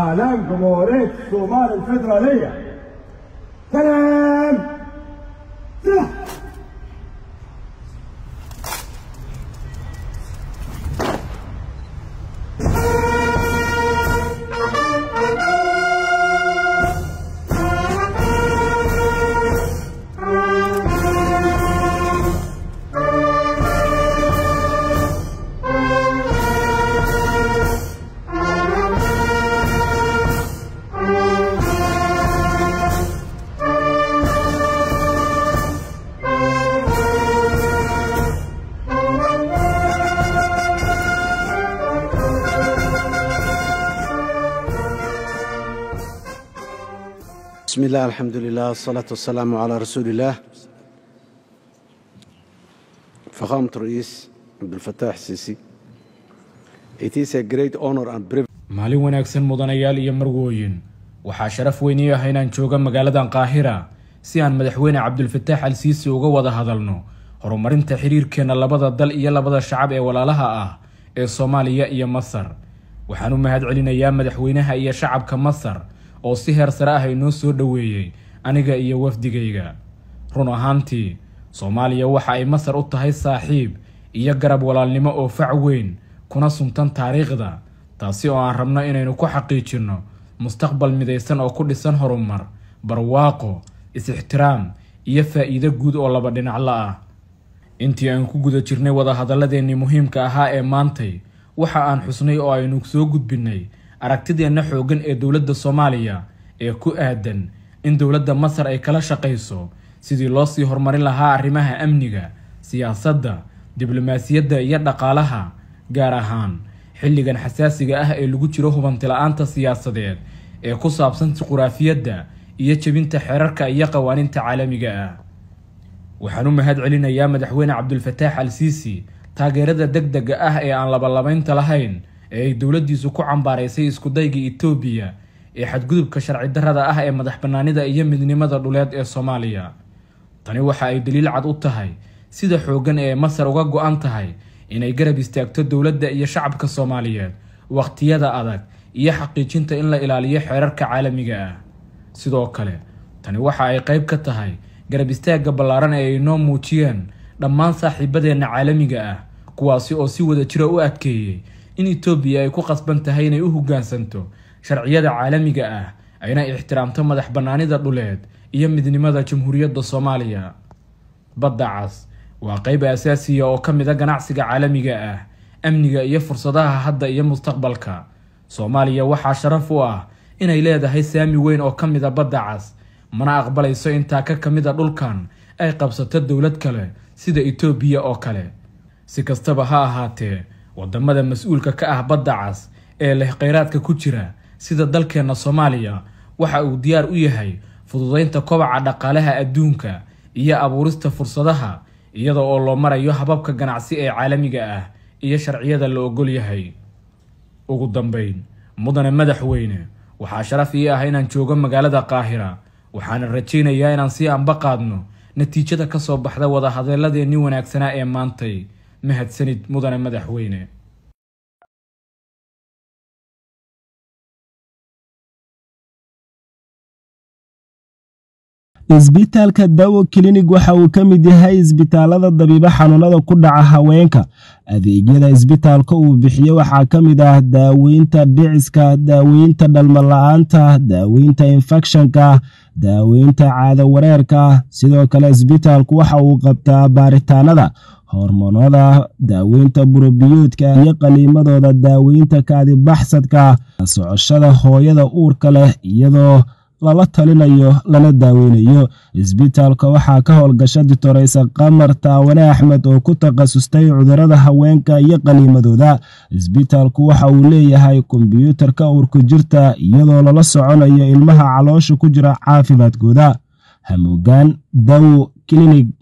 إعلان جمهورية الصومال الفيدرالية سلام سلام بسم الله الحمد لله والصلاة والسلام على رسول الله فخامة الرئيس عبد الفتاح السيسي It is a great honor and privilege maalin wanaagsan mudanayaal iyo marwooyin waxaa sharaf weyn ii ah inaan jooga magaaladan qaahira si aan madaxweyne cabdulfataax al siisi uga wada hadalno horumarinta xiriirkeenna labada dal iyo labada shacab ee walaalaha ah ee soomaaliya iyo masar waxaan u mahad celinayaa madaxweynaha iyo shacabka masar oo si heer sare ah inoo soo dhoweeyey aniga iyo wafdigayga run ahaantii soomaaliya waxa ay masar u tahay saaxiib iyo garab walaalnimo oo fac weyn kuna suntan taariikhda taasi oo aan rabno inaynu ku xaqiijinno mustaqbal midaysan oo ku dhisan horumar barwaaqo is-ixtiraam iyo faa'iido guud oo laba dhinacla ah intii aan ku guda jirnay wadahadalladeennii muhiimka ahaa ee maantay waxa aan xusnay oo aynu soo gudbinnay aragtideenna xooggan ee dowladda soomaaliya ee ku aadan in dowladda masar ay kala shaqayso sidii loo sii horumarin lahaa arrimaha amniga siyaasadda diblomaasiyadda iyo dhaqaalaha gaar ahaan xilligan xasaasiga ah ee lagu jiro hubanti-la-aanta siyaasadeed ee ku saabsan juquraafiyadda iyo jebinta xeerarka iyo qawaaniinta caalamiga ah waxaan u mahad celinayaa madaxweyne cabdulfataax al siisi taageerada deg dega ah ee aan labalabaynta lahayn ee ay dowladdiisu ku cambaaraysay iskudayga etoobiya ee xadgudubka sharci darrada ah ee madax bannaanida iyo midnimada dhuleed ee soomaaliya tani waxa ay daliil cad u tahay sida xooggan ee masar uga go-an tahay inay garab istaagto dowladda iyo shacabka soomaaliyeed wakhtiyada adag iyo xaqiijinta in la ilaaliyo xeerarka caalamiga ah sidoo kale tani waxa ay qayb ka tahay garab istaagga ballaaran ee ay noo muujiyeen dhammaan saaxiibadeenna caalamiga ah kuwaasi oo si wada jira u adkeeyey in etoobiya ay ku qasban tahay inay u hoggaansanto sharciyada caalamiga ah ayna ixtiraamto madax bannaanida dhuleed iyo midnimada jamhuuriyadda soomaaliya badda cas waa qayb asaasiya oo ka mid a ganacsiga caalamiga ah amniga iyo fursadaha hadda iyo mustaqbalka soomaaliya waxaa sharaf u ah inay leedahay saami weyn oo ka mid a badda cas mana aqbalayso intaa ka ka mid a dhulkan ay qabsato dowlad kale sida etoobiya oo kale si kastaba ha ahaatee wadamada mas-uulka ka ah badda cas ee leh kheyraadka ku jira sida dalkeenna soomaaliya waxa uu diyaar u yahay fududeynta kobaca dhaqaalaha adduunka iyo abuurista fursadaha iyada oo loo marayo hababka ganacsi ee caalamiga ah iyo sharciyada la ogol yahay ugu dambeyn mudane madaxweyne waxaa sharaf ii ah inaan joogo magaalada qaahira waxaana rajaynayaa inaan sii anba qaadno natiijada ka soo baxda wadahadaladeenni wanaagsanaa ee maantay mahadsanid mudane madaxweyne isbitaalka dawo klinig waxa uu ka mid yahay isbitaalada dabiibo xanuunada ku dhaca haweenka adeegyada isbitaalka uu bixiyo waxaa ka mid ah daaweynta dhiciska daaweynta dhalmala-aanta daaweynta infekshanka daaweynta caado wareerka sidoo kale isbitaalku waxa uu qabtaa baaritaanada hormoonada daaweynta burobiyoodka iyo qaliimadooda daaweynta kaadibaxsadka socoshada hooyada uurka leh iyadoo lala talinayo lana daaweynayo isbitaalka waxaa ka howlgasha ditoreysa qamar taawane axmed oo ku takhasustay cudurada haweenka iyo qaliimadooda isbitaalku waxa uu leeyahay kombyuutarka uurku jirta iyadoo lala soconayo ilmaha caloosha ku jira caafimaadkooda hamuugaan dawo klinig